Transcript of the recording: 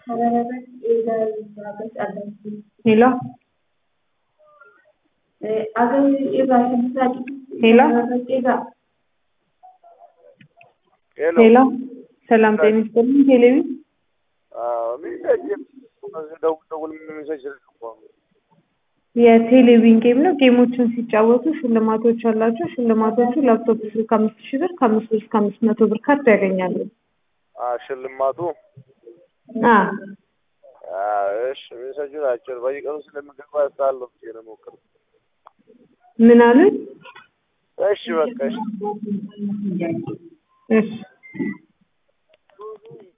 ሄሎ ሄሎ ሄሎ ሰላም ጤና ይስጥልኝ። ቴሌቪ የቴሌቪዥን ጌም ነው። ጌሞችን ሲጫወቱ ሽልማቶች አላቸው። ሽልማቶቹ ላፕቶፕ ስልክ አምስት ሺህ ብር ከአምስት ብር እስከ አምስት መቶ ብር ካርድ ያገኛሉ። ሽልማቱ አ እሺ ሜሴጁ ናቸው። በየቀኑ ስለምገባ ሳለሁ ብዬ ነው የሞከርኩት። ምን አሉኝ? እሺ በቃ እሺ እሺ